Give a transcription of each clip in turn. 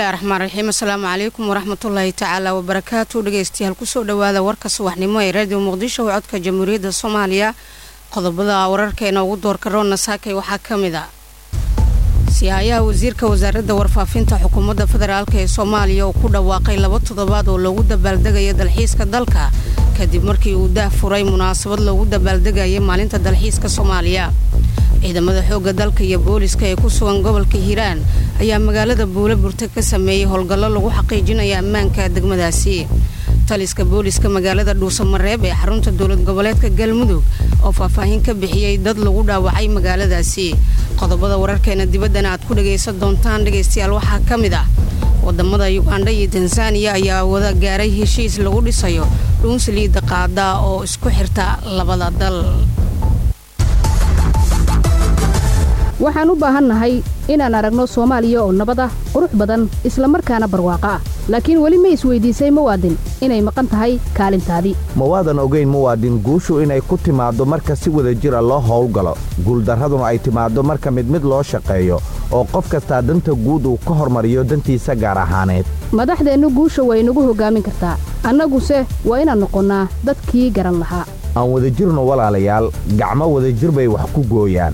bismillahi raxmaan raxiim asalaamu calaykum waraxmatullaahi tacaala wabarakaatu dhegeystayaal kusoo dhawaada warka subaxnimo ee raadiyo muqdisho oo codka jamhuuriyadda soomaaliya qodobada wararkeena ugu doorka roonna saakay waxaa ka mid a siyaayaha wasiirka wasaaradda warfaafinta xukuumadda federaalk ee soomaaliya oo ku dhawaaqay laba toddobaad oo loogu dabaaldegaya dalxiiska dalka kadib markii uu daah furay munaasabad loogu dabaaldegayay maalinta dalxiiska soomaaliya ciidamada xoogga dalka iyo booliska ee ku sugan gobolka hiiraan ayaa magaalada buule burta ka sameeyey howlgallo lagu xaqiijinaya ammaanka degmadaasi taliska booliska magaalada dhuusamareeb ee xarunta dowlad goboleedka galmudug oo faahfaahin ka bixiyey dad lagu dhaawacay magaaladaasi qodobada wararkeena dibaddana aad ku dhagaysan doontaan dhegaystayaal waxaa ka mid ah wadamada yugandha iyo tansaaniya ayaa wada gaaray heshiis lagu dhisayo dhuunsaliida qaada oo isku xirta labada dal waxaan u baahannahay inaan aragno soomaaliya oo nabad ah qurux badan isla markaana barwaaqo ah laakiin weli ma isweydiisay muwaadin inay maqan tahay kaalintaadii mawaadan ogayn muwaadin guushu inay ku timaaddo marka si wada jira loo howlgalo guuldarraduna ay timaaddo marka mid mid loo shaqeeyo oo qof kastaa danta guud uu ka hormariyo dantiisa gaar ahaaneed madaxdeennu guusha way nagu hoggaamin kartaa annaguse waa inaan noqonnaa dadkii garan lahaa aan wadajirno walaalayaal gacmo wadajir bay wax ku gooyaan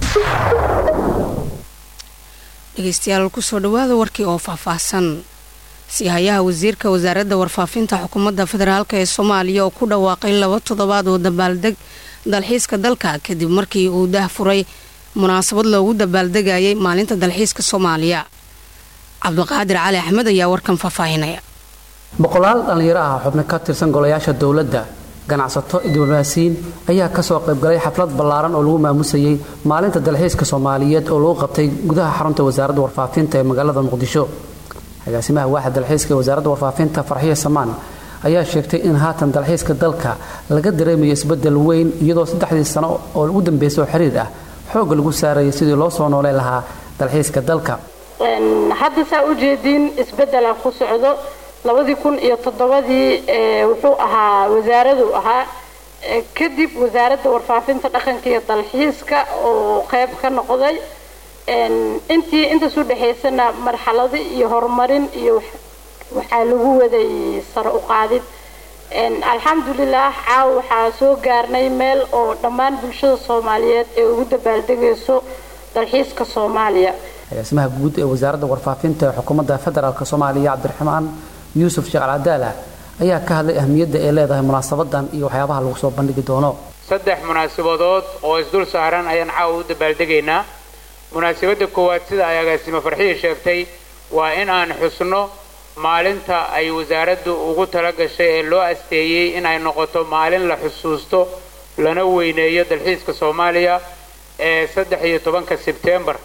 dhegeystayaal kusoo dhawaada warkii oo faahfaahsan sihayaha wasiirka wasaaradda warfaafinta xukuumadda federaalk ee soomaaliya oo ku dhawaaqay laba toddobaad oo dabaaldeg dalxiiska dalka kadib markii uu daah furay munaasabad loogu dabaaldegayay maalinta dalxiiska soomaaliya cabdiqaadir cali axmed ayaa warkan faahfaahinaya boqolaal dhallinyaro ah xubno ka tirsan golayaasha dowladda ganacsato diblomaasiyiin ayaa kasoo qaybgalay xaflad ballaaran oo lagu maamusayey maalinta dalxiiska soomaaliyeed oo lagu qabtay gudaha xarunta wasaaradda warfaafinta ee magaalada muqdisho agaasimaha waaxda dalxiiska ee wasaaradda warfaafinta farxiyo samaan ayaa sheegtay in haatan dalxiiska dalka laga dareemayo isbedel weyn iyadoo saddexdii sano oo ugu dambeysay oo xiriir ah xoogga lagu saarayay sidii loo soo nooleyn lahaa dalxiiska dalka hadda saa ujeediin isbedelaan ku socdo labadii kun iyo toddobadii wuxuu ahaa wasaaradu ahaa kadib wasaaradda warfaafinta dhaqanka iyo dalxiiska oo qeyb ka noqday intii intaas u dhexaysana marxalado iyo horumarin iyo waxaa lagu waday sare u qaadid alxamdulilah caawa waxaa soo gaarnay meel oo dhammaan bulshada soomaaliyeed ee ugu dabaaldegayso dalxiiska soomaaliya agaasimaha guud ee wasaaradda warfaafinta ee xukuumadda federaalk soomaaliya cabdiraxmaan yuusuf sheekh alcadaala ayaa ka hadlay ahmiyadda ay leedahay munaasabadan iyo waxyaabaha lagu soo bandhigi doono saddex munaasabadood oo isdul saaran ayaan caawa u dabaaldegaynaa munaasabadda koowaad sida ay agaasimo farxiya sheegtay waa in aan xusno maalinta ay wasaaraddu ugu tala gashay ee loo asteeyey in ay noqoto maalin la xusuusto lana weyneeyo dalxiiska soomaaliya ee saddex iyo tobanka sebtembar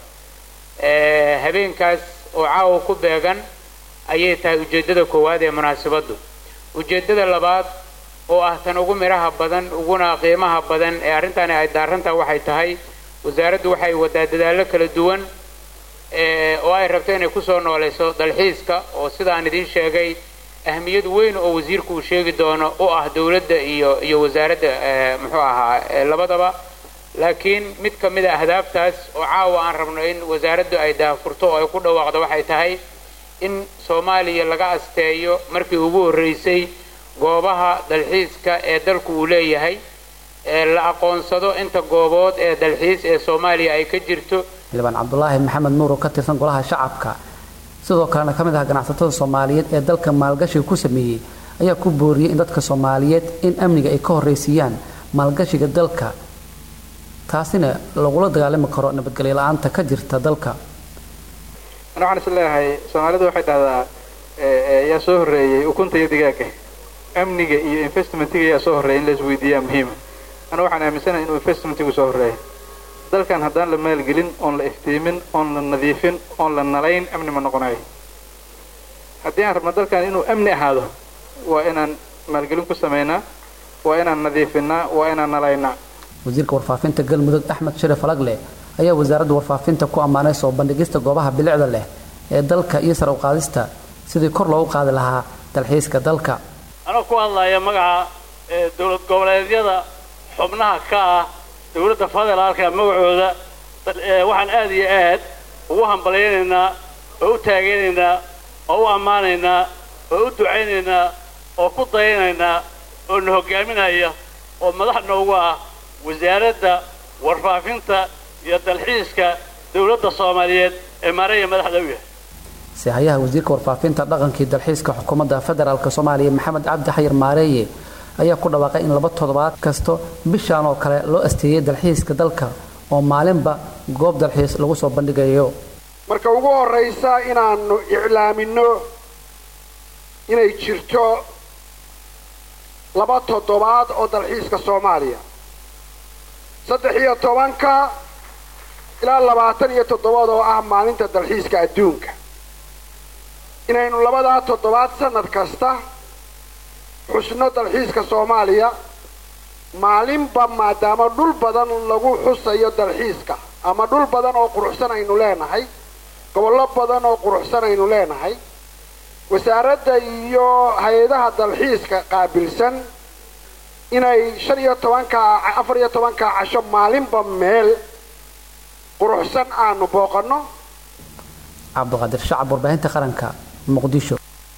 habeenkaas oo caawa ku beegan ayay tahay ujeeddada koowaad ee munaasabaddu ujeeddada labaad oo ah tan ugu midhaha badan uguna qiimaha badan ee arrintaani ay daarantaha waxay tahay wasaaraddu waxay wadaa dadaallo kala duwan oo ay rabto inay kusoo noolayso dalxiiska oo sidaan idiin sheegay ahmiyad weyn oo wasiirku uu sheegi doono u ah dowladda iyo iyo wasaaradda muxuu ahaa labadaba laakiin mid ka mid a ahdaaftaas oo caawa aan rabno in wasaaraddu ay daafurto oo ay ku dhawaaqdo waxay tahay in soomaaliya laga asteeyo markii ugu horreysay goobaha dalxiiska ee dalku uu leeyahay ee la aqoonsado inta goobood ee dalxiis ee soomaaliya ay ka jirto xildhibaan cabdulaahi maxamed nuur oo ka tirsan golaha shacabka sidoo kalena ka mid ah ganacsatada soomaaliyeed ee dalka maalgashiga ku sameeyey ayaa ku booriyey in dadka soomaaliyeed in amniga ay ka horraysiiyaan maalgashiga dalka taasina lagula dagaalami karo nabadgelyo la-aanta ka jirta dalka ana waxaan is leeyahay soomaalidu waxay dhahdaa yaa soo horreeyey ukunta iyo digaaga amniga iyo investmentiga yaa soo horreeya in la isweydiiyaa muhiima ana waxaan aaminsanahay inuu investmentigu soo horreeya dalkan haddaan la maalgelin oon la iftiimin oon la nadiifin oon la nalayn amni ma noqonayo haddii aan rabno dalkan inuu amni ahaado waa inaan maalgelin ku samaynaa waa inaan nadiifinaa waa inaan nalaynaa wasiirka warfaafinta galmudug axmed sharif alagle ayaa wasaaradda warfaafinta ku ammaanay soo bandhigista goobaha bilicda leh ee dalka iyo sar u qaadista sidii kor loogu qaadi lahaa dalxiiska dalka anoo ku hadlaya magaca dowlad goboleedyada xubnaha ka ah dowladda federaalka magacooda waxaan aad iyo aad ugu hambalyaynaynaa oo u taageynaynaa oo u ammaanaynaa oo u ducaynaynaa oo ku dayanaynaa oo na hoggaaminaya oo madax noogu ah wasaaradda warfaafinta iyo dalxiiska dowladda soomaaliyeed ee maaraya madaxda u yahay sihayaha wasiirka warfaafinta dhaqankii dalxiiska xukuumadda federaalk soomaaliya maxamed cabdi xayir maareeye ayaa ku dhawaaqay in laba toddobaad kasto bishaan oo kale loo asteeyey dalxiiska dalka oo maalinba goob dalxiis lagu soo bandhigayo marka ugu horraysa inaannu iclaaminno inay jirto laba toddobaad oo dalxiiska soomaaliya saddex iyo tobanka ilaa labaatan iyo toddobaad oo ah maalinta dalxiiska adduunka inaynu labadaa toddobaad sannad kasta xusno dalxiiska soomaaliya maalinba maadaama dhul badan lagu xusayo dalxiiska ama dhul badan oo quruxsan aynu leenahay gobollo badan oo quruxsan aynu leenahay wasaaradda iyo hay-adaha dalxiiska qaabilsan inay shan iyo tobanka afar iyo tobanka casho maalinba meel quruxsan aanu booqanno cabdiqaadir shacab warbaahinta qaranka muqdisho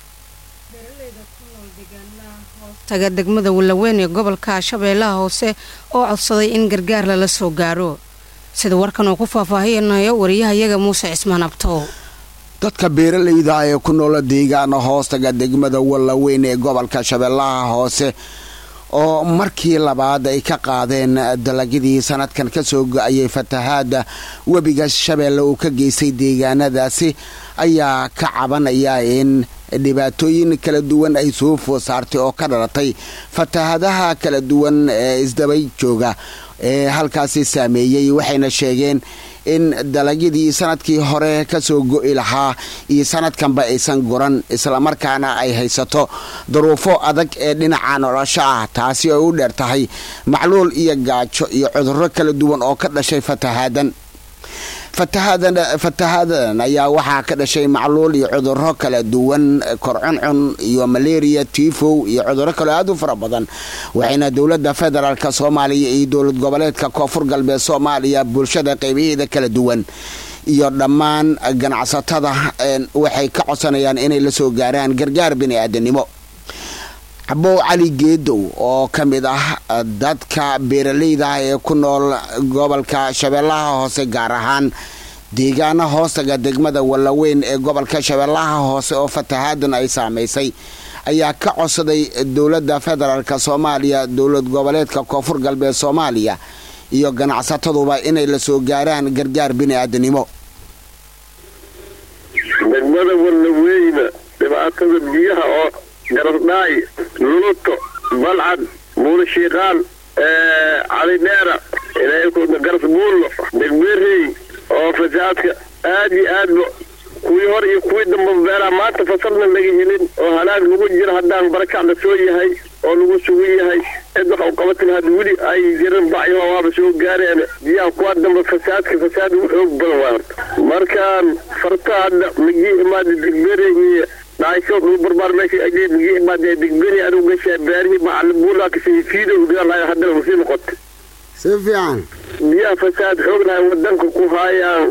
taga degmada wallaweyn ee gobolka shabeellaha hoose oo codsaday in gargaar lala soo gaaro sida warkan uu ku faahfaahinayo wariyahayaga muuse cismaan abtow dadka beeralayda ee ku noola deegaana hoostaga degmada wallaweyn ee gobolka shabeellaha hoose oo markii labaad ay ka qaadeen dalagyadii sanadkan ka soo go-ayay fatahaada webiga shabeelle uu ka geystay deegaanadaasi ayaa ka cabanaya in dhibaatooyin kala duwan ay soo food saartay oo ka dhalatay fatahaadaha kala duwan ee isdabay jooga ee halkaasi saameeyey waxayna sheegeen in dalagyadii sanadkii hore kasoo go'i lahaa iyo sanadkanba aysan goran islamarkaana ay haysato daruufo adag ee dhinaca nolosho ah taasi ay u dheer tahay macluul iyo gaajo iyo cudurro kala duwan oo ka dhashay fatahaadan fatahaadadan ayaa waxaa ka dhashay macluul iyo cudurro kala duwan korcuncun iyo malaria tifow iyo cudurro kaleo aad u fara badan waxayna dowladda federaalk soomaaliya iyo dowlad goboleedka koonfur galbeed soomaaliya bulshada qaybaheeda kala duwan iyo dhammaan ganacsatada waxay ka codsanayaan inay la soo gaaraan gargaar bini'aadanimo cabow cali geedow oo ka mid ah dadka beeralayda ah ee ku nool gobolka shabeellaha hoose gaar ahaan deegaana hoostaga degmada wallaweyn ee gobolka shabeellaha hoose oo fatahaadan ay saamaysay ayaa ka codsaday dowladda federaalk soomaaliya dowlad goboleedka koonfur galbeed soomaaliya iyo ganacsataduba inay la soo gaaraan gargaar bini'aadanimo degmada wallaweyna dhibaatada biyaha oo garasdhaay luluto balcad buulashiiqaan calidheera garas buullo degberey oo fasaadka aad iyo aadba kuwii hor iyo kuwii damba beeraha maanta fasalna laga helin oo halaag lagu jiro haddaan barakac la soo yahay oo lagu sugan yahay cid wax u qabatin had weli ay jiran bacyo waaba soo gaareen biyaha kuwaa damba fasaadka fasaad ugu xoog badan waa horta markaan farta hadda magii imaada degberey iyo dhaasho dhul barbaar meesha ajee magii imaada degberi anugu gashaa baarihi macalibuulaa kasii fiido udhigaalahay haddana usii noqotay si fiican biyaha fasaad xoog lahay wadanka ku haayaan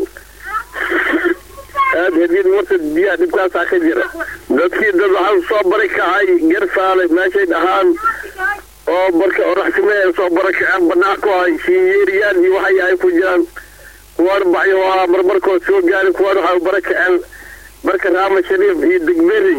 aad hadiyad warta biyaha dhibkaasaa ka jira dadkii dad waxaa soo bari kacay garsaale meeshay dhahaan oo marka oraxsimee soo barakaceen banaan ku hay shiinyeeriyaan iyo waxay ay ku jiraan kuwaan bacyo ahaa marmarkood soo gaari kuwaan waxaa barakaceen marka raama shariif iyo degberey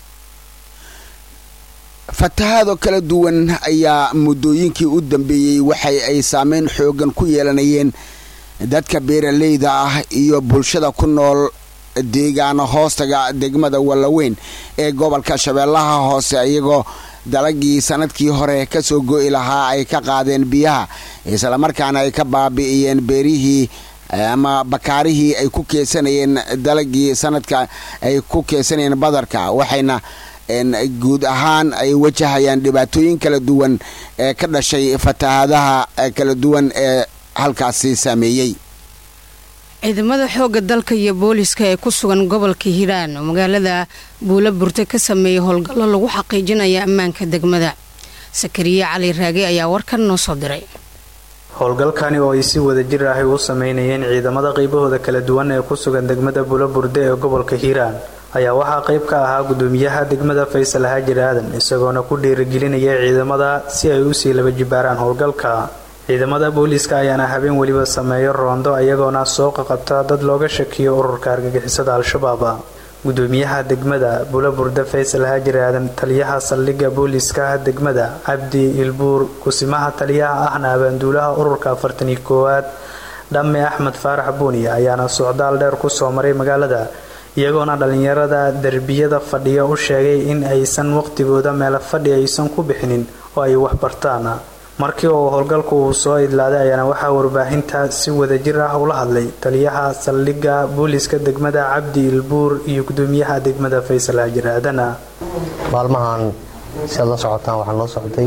fatahaado kala duwan ayaa muddooyinkii u dambeeyey waxay ay saameyn xoogan ku yeelanayeen dadka beeralayda ah iyo bulshada ku nool deegaana hoostaga degmada wallaweyn ee gobolka shabeellaha hoose iyagoo dalagii sanadkii hore kasoo go'i lahaa ay ka qaadeen biyaha islamarkaana ay ka baabi'iyeen beerihii ama bakaarihii ay ku keesanayeen dalagii sanadka ay ku keesanayeen badarka waxayna guud ahaan ay wajahayaan dhibaatooyin kala duwan ee ka dhashay fatahaadaha kala duwan ee halkaasi saameeyey ciidamada xoogga dalka iyo booliska ee ku sugan gobolka hiiraan oo magaalada buula burte ka sameeyey howlgallo lagu xaqiijinaya ammaanka degmada sakariye cali raage ayaa warkan noo soo diray howlgalkani oo ay si wada jir ahi u sameynayeen ciidamada qaybahooda kala duwan ee ku sugan degmada buulaburde ee gobolka hiiraan ayaa waxaa qayb ka ahaa gudoomiyaha degmada faysal haajir aadan isagoona ku dhiirigelinaya ciidamada si ay usii laba jibaaraan howlgalka ciidamada booliiska ayaana habeen weliba sameeyo roondo iyagoona soo qaqabta dad looga shakiyo ururka argagixisada al-shabaab gudoomiyaha degmada bulaburde faysal haajir aadan taliyaha saldhigga booliiska degmada cabdi ilbuur kusimaha taliyaha ahna abaanduulaha ururka afartaniyo koowaad dhamme axmed faarax buuniya ayaana socdaal dheer kusoo maray magaalada iyagoona dhallinyarada derbiyada fadhiya u sheegay in aysan waqtigooda meelo fadhi aysan ku bixinin oo ay wax bartaan markii uu howlgalku uu soo idlaaday ayaana waxaa warbaahinta si wadajir ah ula hadlay taliyaha saldhigga booliiska degmada cabdi ilbuur iyo gudoomiyaha degmada faysal haajir aadana maalmahan si aad la socotaan waxaa noo socday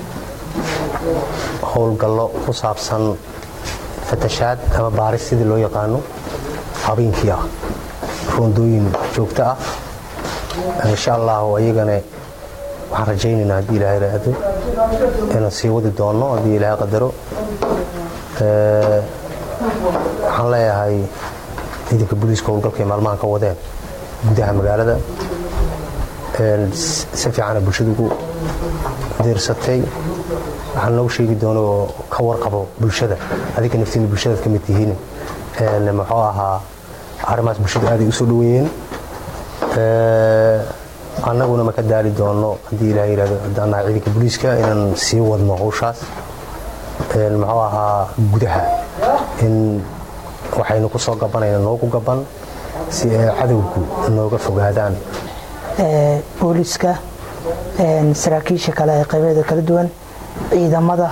howlgallo ku saabsan fatashaad ama baaris sidii loo yaqaano habeenkii ah roondooyin joogto ah insha allahu ayagana waxaan rajaynaynaa haddii ilaahay raado inaan sii wadi doono haddii ilaahay qadaro waxaan leeyahay ciidanka booliiska howlgalkay maalmahan ka wadeen gudaha magaalada si fiicana bulshada ugu deersatay waxaan noogu sheegi doono oo ka warqabo bulshada adinka naftiina bulshadaad ka mid tihiin muxuu ahaa arrimahaas bulshadu aaday u soo dhoweeyeen annaguna ma ka daali doono haddii ilaah yihahdo haddaan nahay ciidanka booliiska inaan sii wadno howshaas muxuu ahaa gudaha in waxaynu ku soo gabanayna noogu gaban si ay cadowgu nooga fogaadaan booliiska saraakiisha kale ee qaybeeda kala duwan ciidamada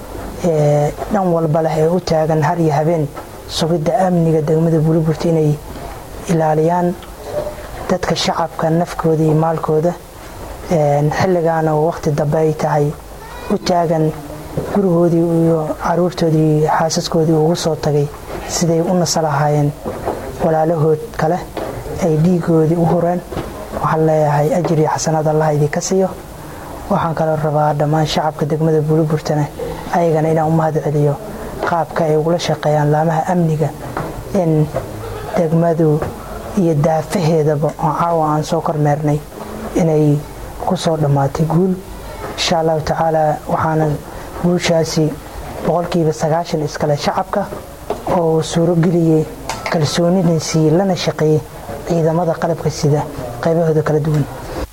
dhan walba leh ee u taagan har iyo habeen sugidda amniga degmada buliburta inay ilaaliyaan dadka shacabka nafkooda iyo maalkooda xilligaana oo waqti dambe ay tahay u taagan gurigoodii iyo caruurtoodii iyo xaasaskoodii ugu soo tagay siday u nasa lahaayeen walaalahood kale ay dhiigoodii u hureen waxaan leeyahay ajir iyo xasanaad allah idinka siiyo waxaan kaloo rabaa dhammaan shacabka degmada buliburtana ayagana inaan u mahad celiyo qaabka ay ugula shaqeeyaan laamaha amniga in degmadu iyo daafaheedaba oo caawa aan soo kormeernay inay ku soo dhammaatay guul insha allahu tacaala waxaana guushaasi boqolkiiba sagaashan iskale shacabka oo suurageliyey kalsoonina siiyey lana shaqeeyey ciidamada qalabka sida qaybahooda kala duwan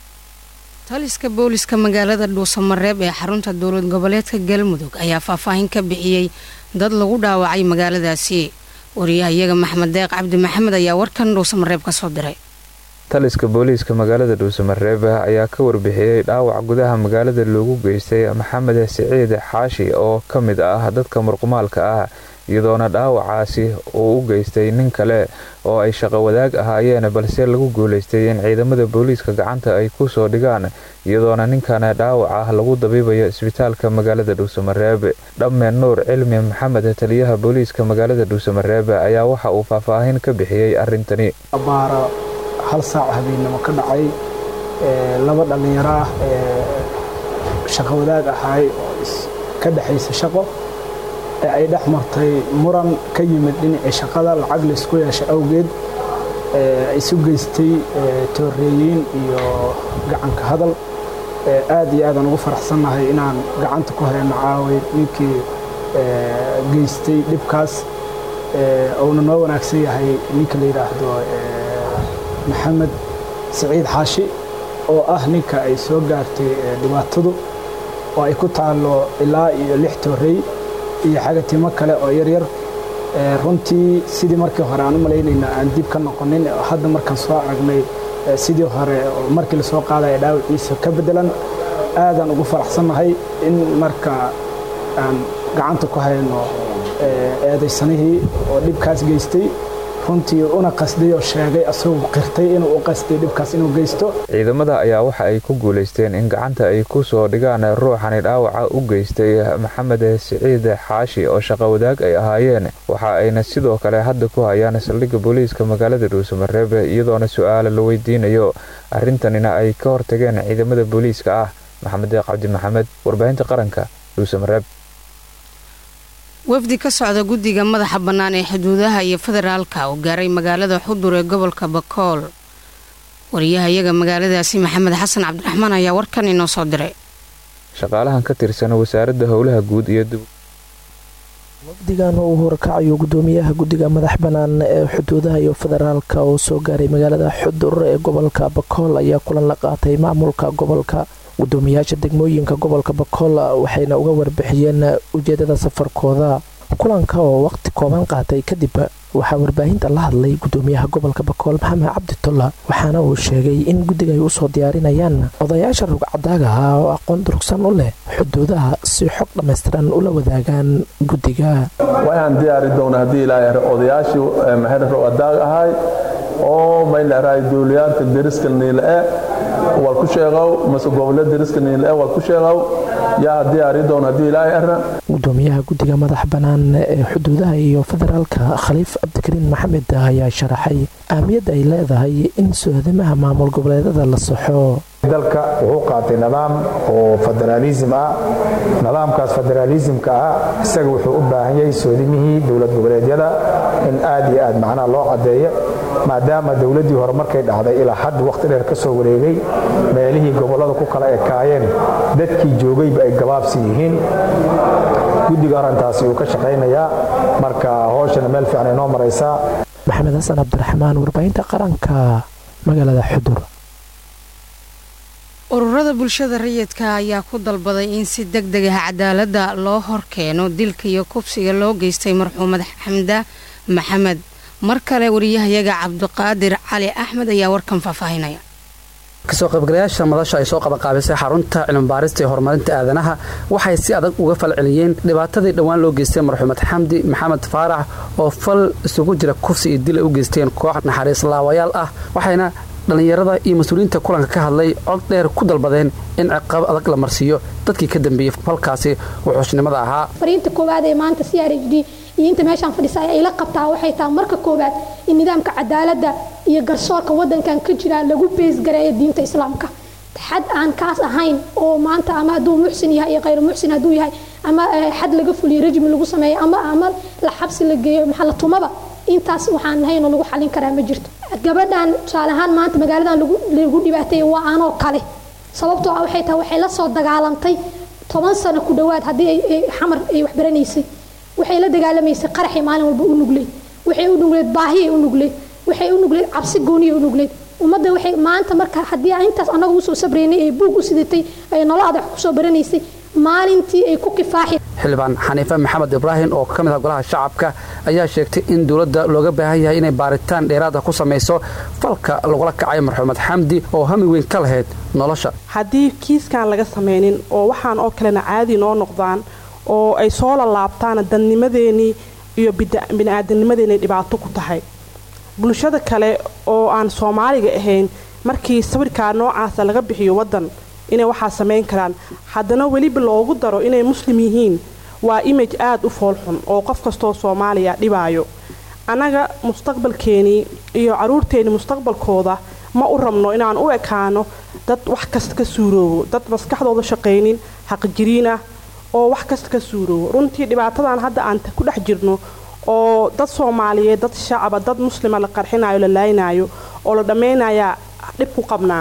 taliska booliska magaalada dhuusamareeb ee xarunta dowlad goboleedka galmudug ayaa faahfaahin ka bixiyey dad lagu dhaawacay magaaladaasi wariyahayaga maxmed deeq cabdi maxamed ayaa warkan dhuusamareeb ka soo diray taliska booliiska magaalada dhuusamareeb ayaa ka warbixiyey dhaawac gudaha magaalada loogu geystay maxamed siciid xaashi oo ka mid ah dadka murqumaalka ah iyadoona dhaawacaasi uu u geystay nin kale oo ay shaqo wadaag ahaayeen balse lagu guulaystay in ciidamada booliiska gacanta ay ku soo dhigaan iyadoona ninkana dhaawac ah lagu dabiibayo isbitaalka magaalada dhuusamareeb dhamme nuur cilmi maxamed taliyaha booliiska magaalada dhuusamareeb ayaa waxa uu faahfaahin ka bixiyey arrintani abaara hal saac habeennimo ka dhacay laba dhallinyaro ah ee shaqo wadaag ahaay oo ka dhexaysa shaqo ee ay dhex martay muran ka yimid dhinacii shaqada lacag laysku yeesha awgeed isu geystay tooreeyiin iyo gacanka hadal aad iyo aadaan ugu faraxsannahay inaan gacanta ku hayno caaway ninkii geystay dhibkaas uuna noo wanaagsan yahay ninka la yidhaahdo maxamed siciid xaashi oo ah ninka ay soo gaartay dhibaatadu oo ay ku taallo ilaa iyo lix toorey iyo xagatimo kale oo yaryar runtii sidii markii hore aan u malaynayna aan dib ka noqonin hadda markaan soo aragnay sidii hore markii lasoo qaadaya dhaawiciisa ka bedelan aadaan ugu faraxsannahay in marka aan gacanta ku hayno eedaysanihii oo dhibkaas geystay runtii una qasday oo sheegay asagoo qirtay inuu u qasday dhibkaas inuu geysto ciidamada ayaa waxa ay ku guulaysteen in gacanta ay ku soo dhigaan ruuxani dhaawaca u geystay maxamed siciid xaashi oo shaqo wadaag ay ahaayeen waxa ayna sidoo kale hadda ku hayaan saldhigga booliiska magaalada dhuusamareeb iyadoona su-aala la weydiinayo arrintanina ay ka hortageen ciidamada booliiska ah maxamed deeq cabdi maxamed warbaahinta qaranka dhuusamareeb wafdi ka socda guddiga madaxa bannaan ee xuduudaha iyo federaalka oo gaaray magaalada xudur ee gobolka bakool wariyaha iyaga magaaladaasi maxamed xasan cabdiraxmaan ayaa warkan inoo soo diray shaqaalahan ka tirsan wasaaradda howlaha guud iyo dib wafdigan uu horkacayo gudoomiyaha guddiga madax bannaan ee xuduudaha iyo federaalka oo soo gaaray magaalada xudur ee gobolka bakool ayaa kulan la qaatay maamulka gobolka gudoomiyaasha degmooyinka gobolka bakool waxayna uga warbixiyeen ujeedada safarkooda kulanka oo waqti kooban qaatay kadib waxaa warbaahinta la hadlay gudoomiyaha gobolka bakool maxamed cabditolla waxaana uu sheegay in guddiga ay usoo diyaarinayaan odayaasha rugcadaaga ah oo aqoon durugsan u leh xuduudaha si xog dhammaystiran ula wadaagaan guddiga waxaan diyaari doona haddii ilaahay odayaashii maxay rugcadaag ahay oo mayleerahay duuliyaanka deriska niile wal ku sheegow mase gobolle deriska niile wal ku sheegow yaa diyaari doona haddii ilaahay ara gudoomiyaha guddiga madax bannaan ee xuduudaha iyo federaalka khaliif cabdikariin maxamed ayaa sharaxay ahmiyadda ay leedahay in soodamaha maamul goboleedada la saxo dalka wuxuu qaatay nidaam oo federaalism ah nidaamkaas federaalismka ah isaga wuxuu u baahan yahay soodimihii dowlad goboleedyada in aad iyo aad macnaha loo caddeeyo maadaama dowladdii hore markay dhacday ilaa hadda wakhti dheer ka soo wareegay meelihii gobollada ku kala ekaayeen dadkii joogayba ay gabaabsi yihiin guddiga arrintaasi uu ka shaqaynayaa marka hooshana meel fiican ay noo maraysaa maxamed xasan cabdiraxmaan warbaahinta qaranka magaalada xudur ururada bulshada rayidka ayaa ku dalbaday in si deg deg ah cadaaladda loo horkeeno dilka iyo kubsiga loo geystay marxuumad xamda maxamed mar kale wariyahayaga cabdiqaadir cali axmed ayaa warkan faahfaahinaya kasoo qaybgalayaasha madasha ay soo qabanqaabisay xarunta cilmibaarista ee horumarinta aadanaha waxay si adag uga falceliyeen dhibaatadii dhowaan loo geystay marxuumad xamdi maxamed faarax oo fal isugu jira kufsi iyo dil ay u geysteen koox naxariis laawayaal ah waxayna dhallinyarada iyo mas-uuliyiinta kulanka ka hadlay cod dheer ku dalbadeen in ciqaab adag la marsiiyo dadkii ka dambeeyey falkaasi wuxuushnimada ahaa fariinta koowaad ee maanta c r h d iyo inta meeshaan fadhisa ay la qabtaa waxay tahay marka koowaad in nidaamka cadaaladda iyo garsoorka waddankan ka jira lagu beesgareeyo diinta islaamka xad aan kaas ahayn oo maanta ama hadduu muxsin yahay iyo khayr muxsin hadduu yahay ama xad laga fuliyo rajmi lagu sameeyo ama ama la xabsi la geeyo maxaa la tumaba intaas waxaan ahayn oo lagu xalin karaa ma jirto gabadhan tusaale ahaan maanta magaaladan lagu dhibaateeya waa anoo kale sababtoo ah waxay tahay waxay la soo dagaalantay toban sano ku dhowaad haddii xamar ay waxbaranaysay waxay la dagaalamaysay qaraxay maalin walba u nugleyd waxay u nugleyd baahiyay u nugleyd waxay u nugleyd cabsi gooniyay u nugleyd ummadda waxay maanta marka haddii aan intaas annaga usoo sabraynay ee buug u sidatay ay noloada wax kusoo baranaysay maalintii ay ku kifaaxi xildhibaan xaniife maxamed ibraahim oo ka mid ah golaha shacabka ayaa sheegtay in dowladda looga baahan yahay inay baaritaan dheeraada ku samayso falka lagula kacay marxuumad xamdi oo hami weyn ka lahayd nolosha haddii kiiskan laga samaynin oo waxaan oo kalena caadi noo noqdaan oo ay soo lalaabtaan dadnimadeenii iyo bini'aadamnimadeenay dhibaato ku tahay bulshada kale oo aan soomaaliga ahayn markii sawirkaa noocaasa laga bixiyo waddan inay waxaa samayn karaan haddana weliba loogu daro inay muslim yihiin waa image aada u foolxun oo qof kastoo soomaaliya dhibaayo annaga mustaqbalkeenii iyo caruurteenii mustaqbalkooda ma u rabno inaan u ekaano dad wax kasta ka suuroobo dad maskaxdooda shaqaynin xaqjiriin ah oo wax kasta ka suuroobo runtii dhibaatadan hadda aan ku dhex jirno oo dad soomaaliyeed dad shacaba dad muslima la qarxinayo la laaynayo oo la dhammaynayaa dhib ku qabnaa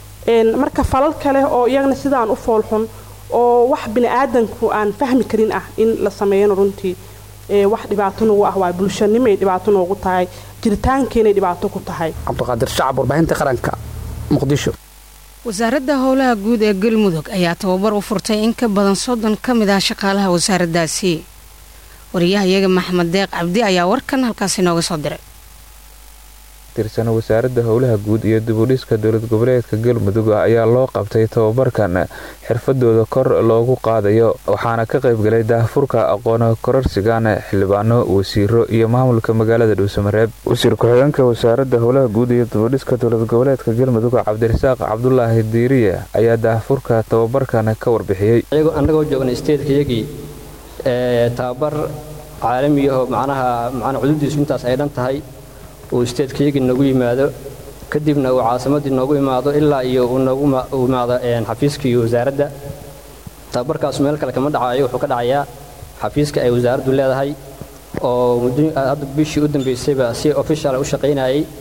marka falal kale oo iyagana sidaan u foolxun oo wax biniaadanku aan fahmi karin ah in la sameeyana runtii wax dhibaato nagu ah waa bulshanimay dhibaato noogu tahay jiritaankeenay dhibaato ku tahay cabdiqaadir shacab warbaahinta qaranka muqdisho wasaaradda howlaha guud ee galmudug ayaa tababar u furtay in ka badan soddon ka mid ah shaqaalaha wasaaraddaasi wariyahayaga maxamed deeq cabdi ayaa warkan halkaasi nooga soo diray tirsan wasaaradda howlaha guud iyo dibudhiska dowlad goboleedka galmudug ayaa loo qabtay tababarkan xirfadooda kor loogu qaadayo waxaana ka qaybgalay daahfurka aqoon kororsigan xildhibaano wasiiro iyo maamulka magaalada dhuusamareeb wasiir ku-xigeenka wasaaradda howlaha guud iyo dibudhiska dowlad goboleedka galmudug cabdirasaaq cabdulaahi diiriye ayaa daahfurka tababarkan ka warbixiyey annagoo joogna steedkayagii tababar caalamiyaho macnaha macnaa cududiisu intaas ay dhan tahay uu steedkayagii noogu yimaado kadibna uu caasimaddii noogu imaado ilaa iyo uu noogu imaado xafiiskii wasaaradda tababarkaasu meel kale kama dhacayo wuxuu ka dhacayaa xafiiska ay wasaaraddu leedahay oo hadda bishii u dambaysayba si official u shaqaynayay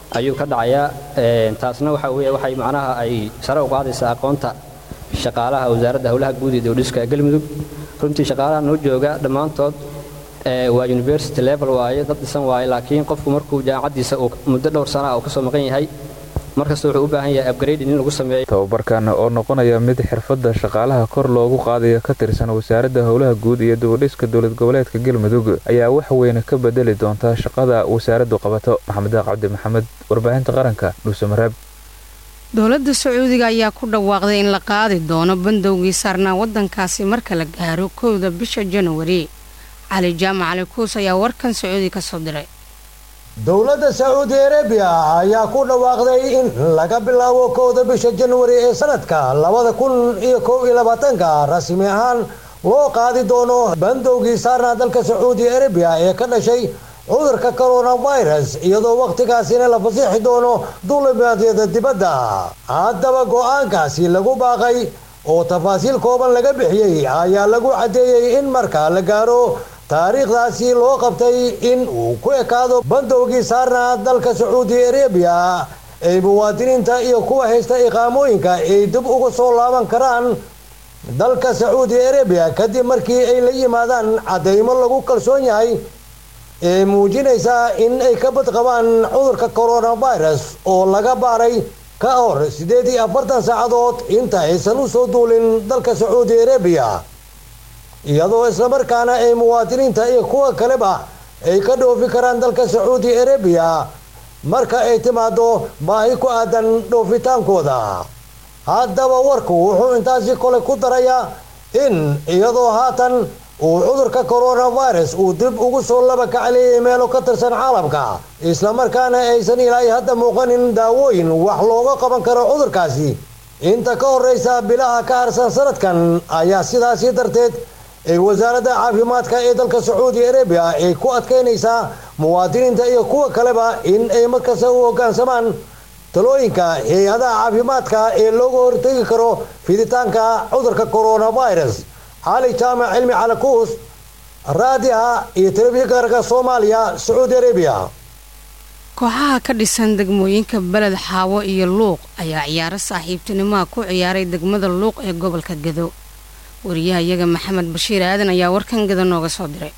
ayuu ka dhacayaa taasna waxa weeye waxay macnaha ay sare u qaadaysaa aqoonta shaqaalaha wasaaradda howlaha guud iyo dowdhiska galmudug runtii shaqaalaha noo jooga dhammaantood waa university level waaye dad dhisan waaye laakiin qofku markuu jaamacaddiisa uu muddo dhowr sana uu ka soo maqan yahay markasta wuxuu u baahan yahay upgrading in lagu sameeyo tababarkan oo noqonaya mid xirfadda shaqaalaha kor loogu qaadayo ka tirsan wasaaradda howlaha guud iyo dibudhiska dowlad goboleedka galmudug ayaa wax weyn ka bedeli doonta shaqada wasaaraddu qabato maxamed daaq cabdi maxamed warbaahinta qaranka dhuusamareeb dowladda sacuudiga ayaa ku dhawaaqday in la qaadi doono bandowgii saarnaa waddankaasi marka la gaaro kowda bisha januari cali jaamac cali kuus ayaa warkan sacuudi ka soo diray dowladda sacuudi arabiya ayaa ku dhawaaqday in laga bilaabo kowda bisha januari ee sanadka labada kun iyo kow iyo labaatanka rasmi ahaan loo qaadi doono bandowgii saarnaa dalka sacuudi arabiya ee ka dhashay cudurka coronavirus iyadoo wakhtigaasina la fasixi doono duulimaadyada dibadda haddaba go-aankaasi lagu baaqay oo tafaasiil kooban laga bixiyey ayaa lagu caddeeyey in marka la gaaro taariikhdaasi loo qabtay in uu ku ekaado bandowgii saarnaa dalka sacuudi arabiya ay muwaadiniinta iyo kuwa haysta iqaamooyinka ay dib uga soo laaban karaan dalka sacuudi arabiya kadib markii ay la yimaadaan caddaymo lagu kalsoon yahay ee muujinaysa in ay ka badqabaan cudurka coronavirus oo laga baaray ka hor siddeed iyo afartan saacadood inta aysan u soo duulin dalka sacuudi arabiya iyadoo islamarkaana ay muwaadiniinta iyo kuwa kaleba ay ka dhoofi karaan dalka sacuudi arabiya marka ay timaado baahi ku aadan dhoofitaankooda haddaba warku wuxuu intaasi kole ku darayaa in iyadoo haatan uu cudurka coronavirus uu dib ugu soo laba kacleeyay meelo ka tirsan caalamka islamarkaana aysan ilaahay hadda muuqanin daawooyin wax looga qaban karo cudurkaasi inta ka horraysa bilaha ka harsan sanadkan ayaa sidaasi darteed ay wasaaradda caafimaadka ee dalka sacuudi arabiya ay ku adkaynaysaa muwaadiniinta iyo kuwa kaleba in ay markasta u hoggaansamaan talooyinka hay-adaha caafimaadka ee looga hortegi karo fiditaanka cudurka coronavirus cali jaamac cilmi calakuus raadiha iyo telefishinka soomaaliya sacuudi arabiya kooxaha ka dhisan degmooyinka beled xaawo iyo luuq ayaa ciyaaro saaxiibtinimaha ku ciyaaray degmada luuq ee gobolka gado wariyaha iyaga maxamed bashiir aadan ayaa warkan gado nooga soo diray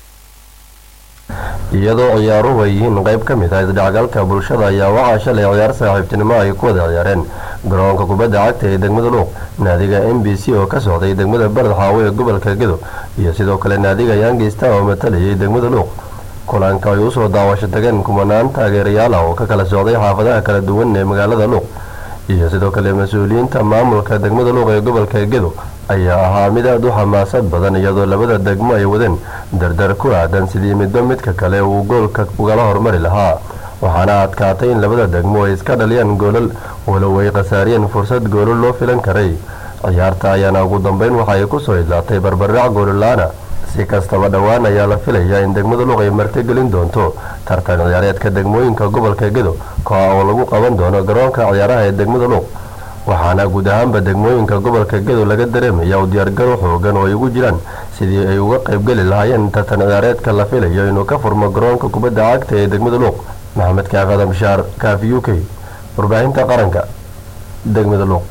iyadoo ciyaaruhu ay yihiin qayb ka mid ah isdhexgalka bulshada ayaa waxaa shalay ciyaar saaxiibtinimo ay ku wada ciyaareen garoonka kubadda cagta ee degmada luuq naadiga m b c oo ka socday degmada beled xaawo ee gobolka gado iyo sidoo kale naadiga yangista oo matalayay degmada luuq kulanka ay usoo daawasho tageen kumanaan taageerayaal ah oo ka kala socday xaafadaha kala duwan ee magaalada luuq iyo sidoo kale mas-uuliyiinta maamulka degmada luuq ee gobolka gedo ayaa ahaa mid aad u xamaasad badan iyadoo labada degmo ay wadeen dardar ku aadan sidii midba midka kale uu goolka ugala hormari lahaa waxaana adkaatay in labada degmo ay iska dhaliyaan goolal walow ay khasaariyeen fursad goolal loo filan karay ciyaarta ayaana ugu dambeyn waxa ay kusoo idlaatay barbardhac goololaana si kastaba dhowaan ayaa la filayaa in degmada luuq ay martigelin doonto tartan ciyaareedka degmooyinka gobolka gedo koa oo lagu qaban doono garoonka ciyaaraha ee degmada luuq waxaana guud ahaanba degmooyinka gobolka gedo laga dareemaya u diyaargaro xoogan oo ay ugu jiraan sidii ay uga qaybgeli lahaayeen tartan ciyaareedka la filayo inuu ka furmo garoonka kubadda cagta ee degmada luuq maxamed kaaf adam shaar kaaf u k warbaahinta qaranka degmada luuq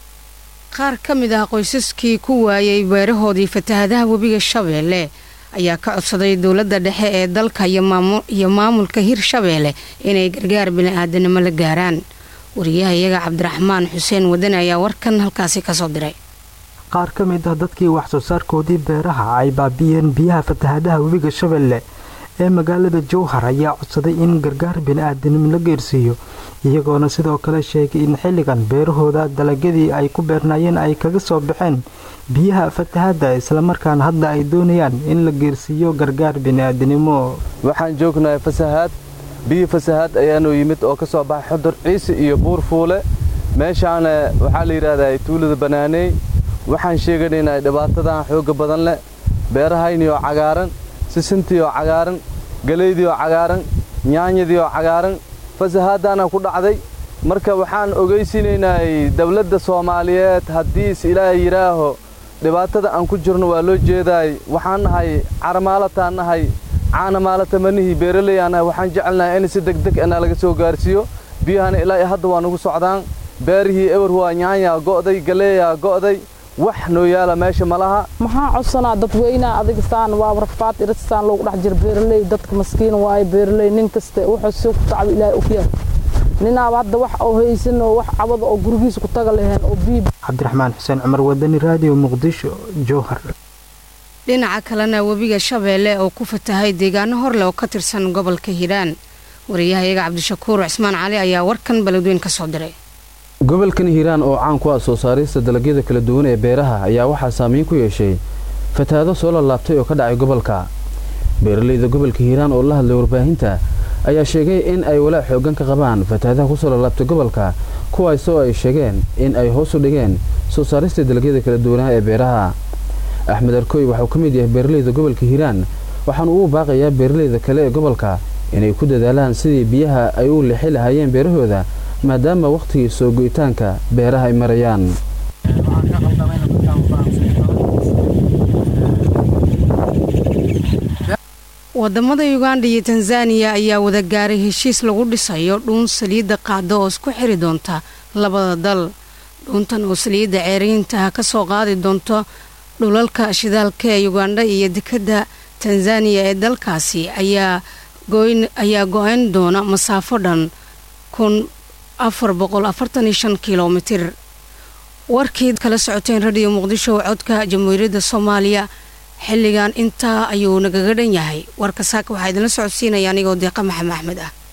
qaar ka mid ah qoysaskii ku waayay beerahoodii fatahadaha webiga shabeelle ayaa ka codsaday dowladda dhexe ee dalka iyo maamulka hirshabeelle inay gargaar bini-aadanimo la gaaraan wariyaha iyaga cabdiraxmaan xuseen wadani ayaa warkan halkaasi kasoo diray qaar ka mid ah dadkii wax soo saarkoodii beeraha ay baabiyeen biyaha fatahadaha webiga shabeelle ee magaalada jowhar ayaa codsaday in gargaar bini-aadanimo la geersiiyo iyagoona sidoo kale sheegay in xilligan beerahooda dalagyadii ay ku beernaayeen ay kaga soo baxeen biyaha fatahadda islamarkaana hadda ay doonayaan in la geersiiyo gargaar bini-aadanimo waxaan joognahay fasahaad biyo fasahaad ayaanu yimid oo ka soo baxay xudur ciise iyo buur fuule meeshaana waxaa la yidhaahdaa tuulada banaaneey waxaan sheeganaynaa dhibaatadan xoogga badan leh beerahayni oo cagaaran sisintii oo cagaaran galeydii oo cagaaran nyaanyadii oo cagaaran fasahaaddaana ku dhacday marka waxaan ogaysiinaynaa dawladda soomaaliyeed haddiis ilaahay yidhaaho dhibaatada aan ku jirno waa loo jeedaay waxaan nahay caramaalataan nahay caanamaalata manihii beeraley aan nahay waxaan jecelnahay in si degdeg ana laga soo gaarsiiyo biyahana ilaa iyo hadda waa nagu socdaan beerihii ewer waa nyaanyaa go'day galeeyaa go'day wax noo yaala meesha ma laha maxaa codsanaa dadweynaha adigasaan waa rafaad irisaan loogu dhex jira beeraley dadka maskiin waaye beeraley nin kaste wuxuu si ku tacbi ilaahay ogyahay ninaaba hadda wax oo haysan oo wax cabada oo gurigiisa ku taga laheen oo biib cabdiraxmaan xuseen cumar wadani raadiyo muqdisho jowhar dhinaca kalena webiga shabeelle oo ku fatahay deegaano horleh oo ka tirsan gobolka hiiraan wariyahayaga cabdishakuur cismaan cali ayaa warkan beledweyn ka soo diray gobolkan hiiraan oo caan ku ah soo saarista dalagyada kala duwan ee beeraha ayaa waxaa saameyn ku yeeshay fatahaado soo lalaabtay oo ka dhacay gobolka beeralayda gobolka hiiraan oo la hadlay warbaahinta ayaa sheegay in ay walaac xooggan ka qabaan fatahaadaha kusoo lalaabtay gobolka kuwaasoo ay sheegeen in ay hoos u dhigeen soo saarista dalagyada kala duwanaha ee beeraha axmed arkoy waxauu ka mid yahay beeralayda gobolka hiiraan waxaanu ugu baaqayaa beeralayda kale ee gobolka inay ku dadaalaan sidii biyaha ay u lixi lahaayeen beerahooda maadaama wakhtigii soo go'itaanka beeraha ay marayaan wadamada uganda iyo tanzaniya ayaa wada gaaray heshiis lagu dhisayo dhuun saliidda qaada oo isku xiri doonta labada dal dhuuntan oo saliidda ceeriintaha ka soo qaadi doonto dhulalka shidaalka ee uganda iyo dekadda tanzaniya ee dalkaasi ayaa go-ayn doona masaafo dhan kun afar boqol afartan iyo shan kilomitir warkii kala socoteen radiyo muqdisho codka jamhuuriyadda soomaaliya xilligan intaa ayuu nagaga dhan yahay warka saaka waxaa idinla socodsiinaya anigoo deeqa maxamed axmed ah